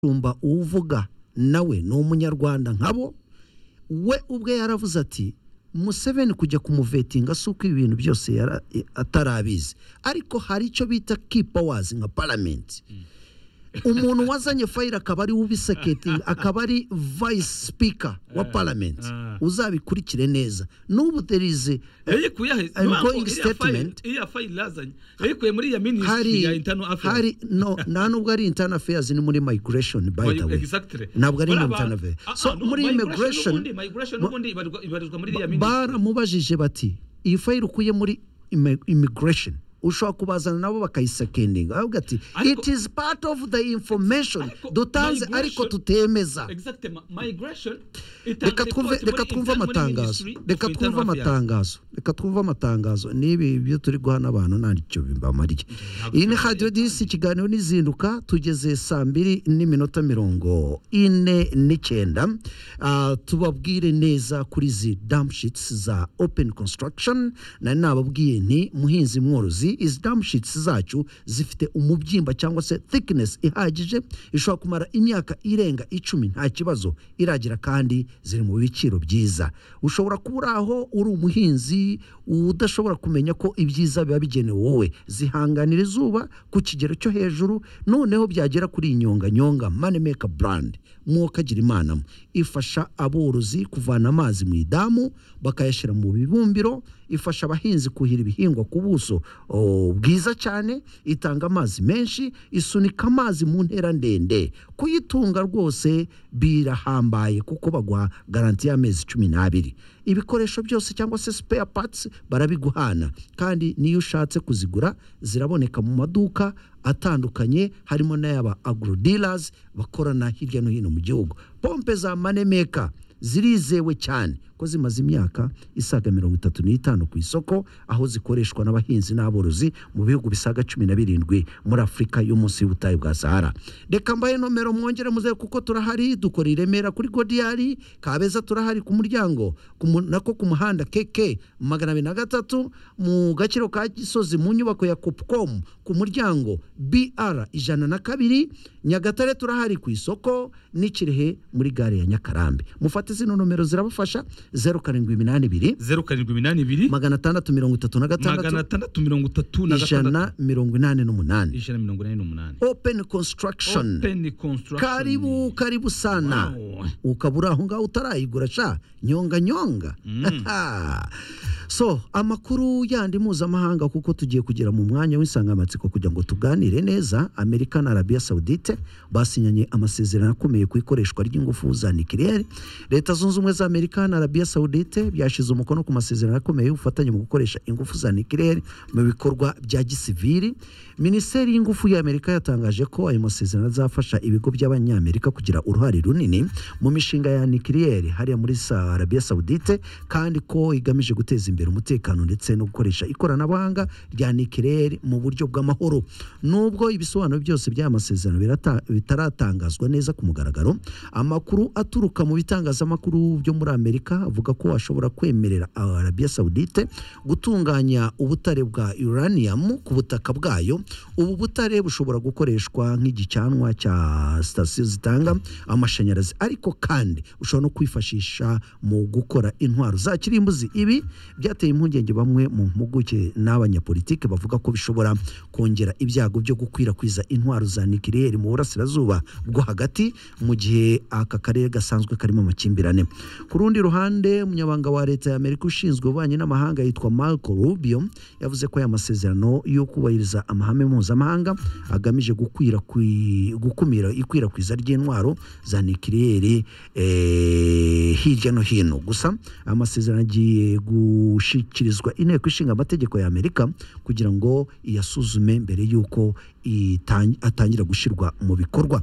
umushumba uvuga nawe ni umunyarwanda nkabo we ubwe yaravuze ati museveni kujya kumuvetinga si uko ibi bintu byose yara- i- atarabizi ariko hari icyo bita kipawazi nka paramenti umuntu wazanye fayile akaba ari ubiseketinga akaba ari vayisi sipika wa paramenti ah. uzabikurikire neza n'ubu there is a- yari kuyahe I'm ntabwo going iriya fayile statement. iriya fayile yazanye yayikuye muri iya minisitiri hari ya intano afurika hari no nta nubwo ari internal affairs ni muri migration by the way ntabwo ari internal affairs so muri immigration migration mu- n'ubundi ibarirwa ibarirwa muri iriya minisitiri baramubajije bati iyi fayile ukuye muri imi- immigration ushobora kubazana nabo bakayisekendinga avuga ati Ariko- it is part of the information Ariko dutanze migration- ariko tutemeza exactement migration itanga reka twumve report muri reka twumve interne- muri amatangazo Ministry of reka Internal twumve Affairs. amatangazo reka twumve amatangazo n'ibi byo turi guhana abantu ntacyo bibamariye ntabwo iyi ni turi- radiyo disi ikiganiro n'izinduka tugeze saa mbiri n'iminota mirongo ine n'icyenda Ah, tubabwire neza kuri zi damushitsi za openi konsitaragishoni nari nababwiye nti muhinzi mworozi izi damushitsi zacu zifite umubyimba cyangwa se thickness ihagije ishobora kumara imyaka irenga icumi nta kibazo iragira kandi ziri mu biciro byiza ushobora kuba uri aho uri umuhinzi udashobora kumenya ko ibyiza biba bigenewe wowe zihanganira izuba ku kigero cyo hejuru noneho byagera kuri inyonganyonga manimeka burandi mwokagira imana mwe. ifasha aborozi kuvana amazi mu idamu bakayashyira mu bibumbiro ifasha abahinzi kuhira ibihingwa ku buso oh, bwiza cyane itanga amazi menshi isunika amazi mu ntera ndende kuyitunga rwose birahambaye kuko baguha garanti y'amezi cumi n'abiri ibikoresho byose cyangwa se spare parts barabiguhana kandi n'iyo ushatse kuzigura ziraboneka mu maduka atandukanye harimo n'ay'aba agro dealers bakorana hirya no hino mu gihugu pompe za manemeka zirizewe cyane ko zimaze imyaka isaga mirongo itatu n'itanu ku isoko aho zikoreshwa n'abahinzi n'aborozi mu bihugu bisaga cumi na birindwi muri afurika y'umunsi y'ubutayu bwa sahara reka mbahe nomero mwongere muze kuko turahari dukora i remera kuri godiyari kabeza turahari ku muryango ku mu- nako ku muhanda keke magana abiri na gatatu mu gaciro ka gisozi mu nyubako ya copucom ku muryango br ijana na kabiri nyagatare turahari ku isoko n'i kirehe muri gare ya nyakarambe mufate zino nomero zirabafasha zeru karindwi iminani ibiri zeru karindwi iminani ibiri magana atandatu mirongo itatu na magana gatandatu atandatu mirongo itatu na gatandatu ijana mirongo inani n'umunani ijana na mirongo inani n'umunani open construction Open construction. karibu karibu sana Wow. ukaba uri aho ngaho utarayigura sha nyonga nyonga so amakuru yandi mpuzamahanga kuko tugiye kugera mu mwanya w'insangamatsiko kugira ngo tuganire neza amerika na arabiya sawudite basinyanye amasezerano akomeye ku ikoreshwa ry'ingufu za nikirere leta zunze ubumwe za amerika na arabiya sawudite byashyize umukono ku masezerano akomeye y'ubufatanye mu gukoresha ingufu za nikirere mu bikorwa bya gisiviri minisiteri y'ingufu ya amerika yatangaje ko ayo masezerano azafasha ibigo by'abanyamerika kugira uruhare runini mu mishinga ya nikiriyeri hariya muri Sa- arabiya sawudite kandi ko igamije guteza imbere umutekano ndetse no gukoresha ikoranabuhanga rya nikiriyeri mu buryo bw'amahoro nubwo ibisobanuro byose by'aya masezerano birata- bitaratangazwa neza ku mugaragaro amakuru aturuka mu bitangazamakuru byo muri amerika avuga ko ashobora kwemerera arabiya sawudite gutunganya ubutare bwa uranium ku butaka bwayo ubu butare bushobora gukoreshwa nk'igicanwa cya sitasiyo zitanga amashanyarazi ariko kandi ushobora no kwifashisha mu gukora intwaro za kirimbuzi ibi byateye impungenge bamwe mu mpuguke n'abanyapolitiki bavuga ko bishobora kongera ibyago byo gukwirakwiza intwaro za nikiriyeri mu burasirazuba bwo hagati mu gihe aka karere gasanzwe karimo amakimbirane ku rundi ruhande umunyabanga wa leta ya amerika ushinzwe ububanyi n'amahanga yitwa marco rubio yavuze ko aya masezerano yo kubahiriza amahame mpuzamahanga agamije gukwirakwi- gukumira ikwirakwiza ry'intwaro za nikiriyeri eh, hirya no hino gusa aya masezerano agiye gushyikirizwa inteko ishinga amategeko ya amerika kugira ngo iyasuzume mbere y'uko itangi- atangira gushyirwa mu bikorwa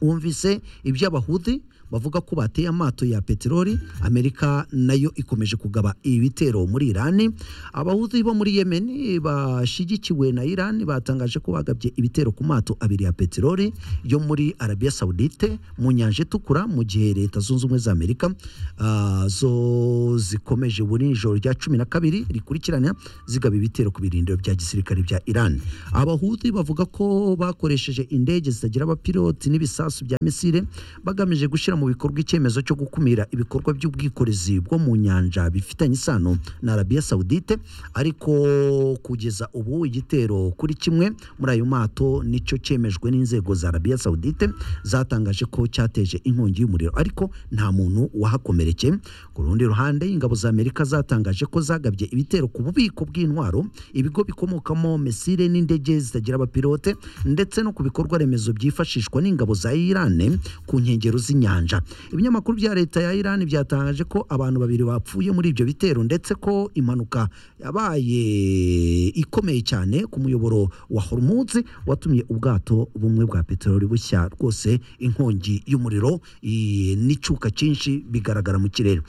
wumvise iby'abahudi bavuga ko bateye amato ya peteroli amerika nayo ikomeje kugaba ibitero muri irani abahuzi bo muri yemen bashyigikiwe na irani batangaje ko bagabye ibitero ku mato abiri ya peteroli yo muri arabiya sawudite mu nyanja itukura mu gihe leta zunze ubumwe za amerika ah, zo zikomeje buri ijoro rya cumi na kabiri rikurikirana zigaba ibitero ku birindiro bya gisirikare bya irani abahuzi bavuga ko bakoresheje indege zitagira abapiloti n'ibisasu bya misile bagamije gushyira mu bikorwa icyemezo cyo gukumira ibikorwa by'ubwikorezi bwo mu nyanja bifitanye isano na arabiya sawudite ariko kugeza ubu igitero kuri kimwe muri ayo mato nicyo cyemejwe n'inzego za arabiya sawudite zatangaje ko cyateje inkongi y'umuriro ariko nta muntu wahakomerekeye ku rundi ruhande ingabo za amerika zatangaje ko zagabye ibitero ku bubiko bw'intwaro ibigo bikomokamo misile n'indege zitagira abapilote ndetse no ku bikorwa remezo byifashishwa n'ingabo za irani ku nkengero z'inyanja ibinyamakuru bya leta ya irani byatangaje ko abantu babiri bapfuye muri ibyo bitero ndetse ko impanuka yabaye ikomeye cyane ku muyoboro wa hormuz watumye ubwato bumwe bwa peteroli bushya rwose inkongi y'umuriro i- n'icyuka cyinshi bigaragara mu kirere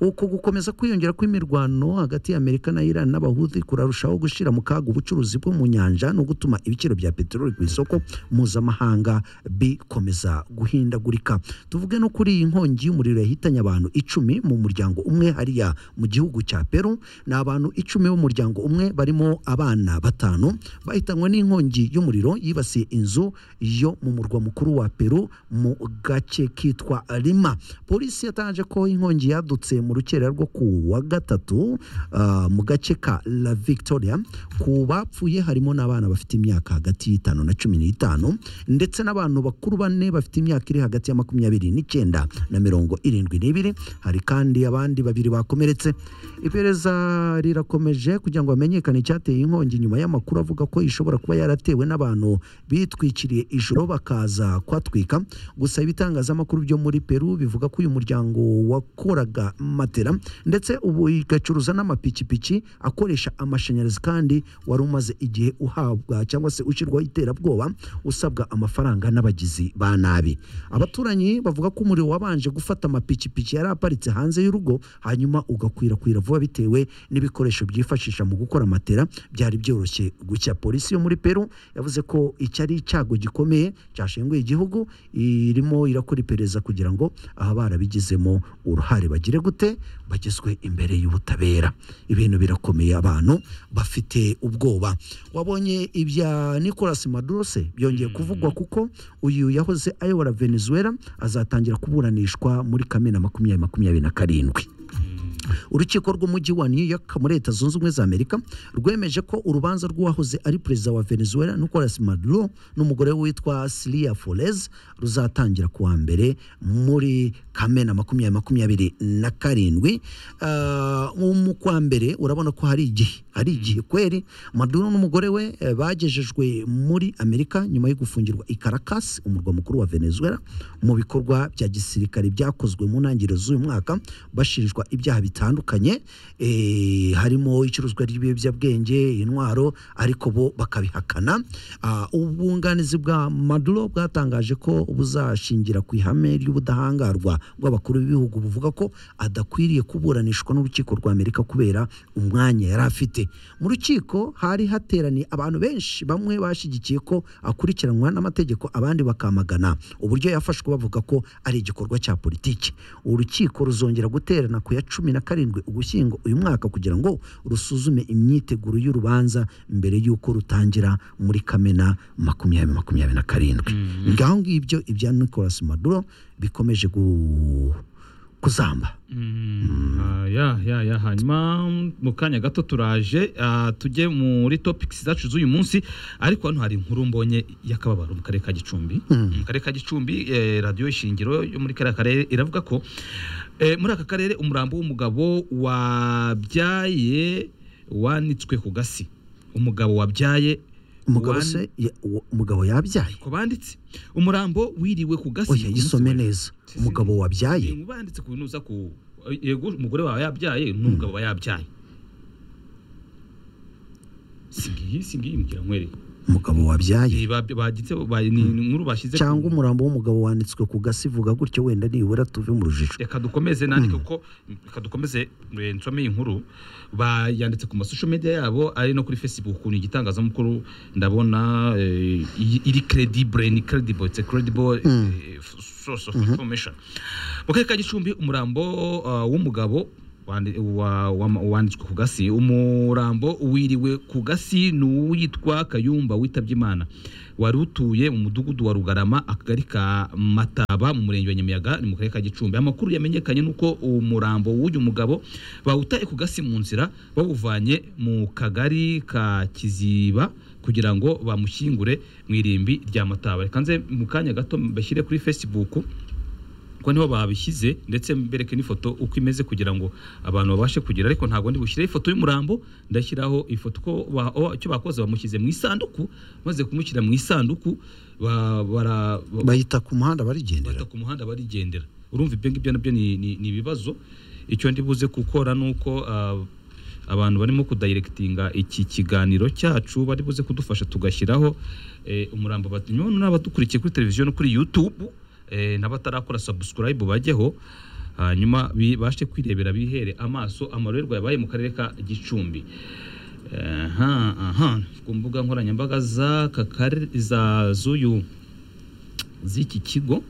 uko gukomeza kwiyongera kw'imirwano hagati ya amerika na iran n'abahuthi kurarushaho gushyira mu kaga ubucuruzi bwo mu nyanja no gutuma ibiciro bya peteroli ku isoko mpuzamahanga bikomeza guhindagurika tuvuge no kuri iyi nkongi y'umuriro yahitanye abantu icumi mu muryango umwe hariya mu gihugu cya peru ni abantu icumi b'umuryango umwe barimo abana batanu bahitanywe n'inkongi y'umuriro yibasiye inzu yo mu murwa mukuru wa peru mu gace kitwa rima polisi yatangaje ko inkongi yadutse mu rukerera rwo ku wa gatatu ah, mu gace ka la victoria ku bapfuye harimo n'abana bafite imyaka hagati y'itanu na cumi n'itanu ndetse n'abantu bakuru bane bafite imyaka iri hagati ya makumyabiri n'icyenda na mirongo irindwi n'ibiri hari kandi abandi babiri bakomeretse iperereza rirakomeje kugira ngo hamenyekane icyateye inkongi nyuma y'amakuru avuga ko ishobora kuba yaratewe n'abantu bitwikiriye ijoro bakaza kwatwika gusa ibitangazamakuru byo muri peru bivuga ko uyu muryango wakoraga matera ndetse ubu igacuruza n'amapikipiki akoresha amashanyarazi kandi wari umaze igihe uhabwa cyangwa se ushyirwaho iterabwoba usabwa amafaranga n'abagizi ba nabi abaturanyi bavuga ko umuriro wabanje gufata amapikipiki yari aparitse hanze y'urugo hanyuma ugakwirakwira vuba bitewe n'ibikoresho byifashisha mu gukora matera byari byoroshye gucya polisi yo muri peru yavuze ko iki ari icyago gikomeye cyashenguye igihugu irimo irakora iperereza kugira ngo aha barabigizemo uruhare bagire gute bagezwe imbere y'ubutabera ibintu birakomeye abantu bafite ubwoba wabonye ibya nicolas maduro se byongeye kuvugwa kuko uyu yahoze ayobora venezuela azatangira kuburanishwa muri kamena makumyabiri makumyabiri na karindwi urukiko rw'umujyi wa new york muri leta zunze ubumwe za amerika rwemeje ko urubanza rw'uwahoze ari perezida wa venezuela nicolas maduro n'umugore we witwa silia forez ruzatangira ku wa mbere muri kamena makumyabiri makumyabiri na karindwi Ah, nko mu kwa mbere urabona ko hari igihe hari igihe kweri maduro n'umugore we eh, bagejejwe muri amerika nyuma yo gufungirwa i caracas umurwa mukuru wa venezuela mu bikorwa bya gisirikare byakozwe mu ntangiriro z'uyu mwaka bashinjwa ibyaha bitandukanye eh, harimo icuruzwa ry'ibiyobyabwenge intwaro ariko bo bakabihakana Ah, ubwunganizi bwa maduro bwatangaje ko buzashingira ku ihame ry'ubudahangarwa bw'abakuru b'ibihugu buvuga ko adakwiriye kuburanishwa n'urukiko rwa amerika kubera umwanya yari afite mu rukiko hari hateraniye abantu benshi bamwe bashyigikiye ko akurikiranwa n'amategeko abandi bakamagana uburyo yafashwe bavuga ko ari igikorwa cya politiki urukiko ruzongera guterana ku ya cumi na karindwi ugushyingo uyu mwaka kugira ngo rusuzume imyiteguro y'urubanza mbere y'uko rutangira muri kamena makumyabiri makumyabiri na karindwi ngaho ngibyo ibya nicolas maduro bikomeje gu- kuzamba Ah, ya ya ya hanyuma mu kanya gato turaje ah, tujye muri topics zacu z'uyu munsi ariko hano hari inkuru mbonye y'akababaro mu karere ka Gicumbi mu karere ka Gicumbi eh, radiyo ishingiro yo muri kariya karere iravuga ko eh, muri aka karere umurambo w'umugabo wabyaye wanitswe ku gasi umugabo wabyaye umugabo wan- se ya- uwo- umugabo yabyaye ko banditse umurambo wiriwe ku gasi oya yisome neza Si- si- umugabo wabyaye Ni ubanditse ku binuza ku yego umugore wawe yabyaye n'umugabo wa yabyaye singiyi singiyi mukira nkwereye umugabo wabyaye Eh, ba- bagitse ba- ni inkuru bashyize ku- cyangwa umurambo w'umugabo wanditswe ku gasi ivuga gutyo wenda nibura tuve mu rujijo reka dukomeze nandike kuko reka dukomeze eh, nsome iyi nkuru bayanditse ku masosho media yabo ari no kuri facebook ukuntu igitangazamakuru ndabona eh, iyi- iri credible ni credible it's a credible eh, f- source of information mu karere ka gicumbi umurambo ah, w'umugabo wandi- wa- wa- wanditswe ku gasi umurambo wiriwe ku gasi ni uwitwa kayumba witabye imana wari utuye mu mudugudu wa rugarama akagari ka mataba mu murenge wa nyamiyaga ni mu karere ka gicumbi amakuru yamenyekanye ni uko umurambo w'uyu mugabo bawutaye ku gasi mu nzira bawuvanye mu kagari ka kiziba kugira ngo bamushyingure mu irimbi rya mataba reka nze mu kanya gato bashyire kuri facebook kuko niho babishyize ndetse mbereke n'ifoto uko imeze kugira ngo abantu babashe kugira ariko ntabwo ndi bushyiraho ifoto y'umurambo ndashyiraho ifoto ko ba- o- icyo bakoze bamushyize mu isanduku maze kumushyira mu isanduku ba- bara- ba- bahita ku muhanda barigendera bata ku muhanda barigendera urumva ibyo ngibyo nabyo ni ni- ni ibibazo icyo ndi buze gukora ni uko ah, abantu barimo kudayirekitinga iki kiganiro cyacu bari buze kudufasha tugashyiraho eh, umurambo bati nyuma n'abadukurikiye kuri televiziyo no kuri YouTube eh, n'abatarakora subscribe bajyeho hanyuma bibashe kwirebera bihere amaso amarorerwa yabaye mu karere ka Gicumbi aha aha ku mbuga nkoranyambaga z'aka kare- za z'uyu z'iki kigo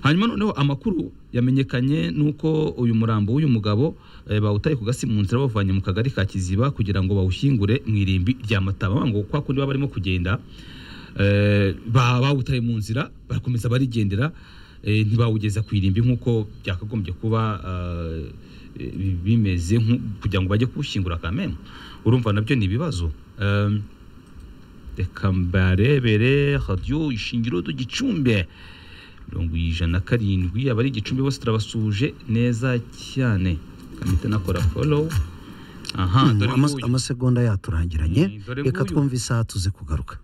hanyuma noneho amakuru yamenyekanye nuko uyu murambo w'uyu mugabo eh, bawutaye ku gasi mu nzira bawuvanye mu kagari ka kiziba kugira ngo bawushyingure mu irimbi rya mataba Bamwe ngo kwa kundi baba barimo kugenda eh, ba- bawutaye mu nzira barakomeza barigendera eh, ntibawugeza ku irimbi nk'uko byakagombye kuba eh, eh, bimeze nk'u- kugira ngo bajye kuwushyingura kamembe urumva nabyo ni ibibazo Em, reka mbarebere radiyo ishingiro do gicumbi mirongo ijana na karindwi abari igicumbi bose turabasuje neza cyane kamite nakora follow aha Hmm, dore ama- nguyu. amasegonda yaturangiranye Mm, dore reka nguyu. twumve isaha tuze kugaruka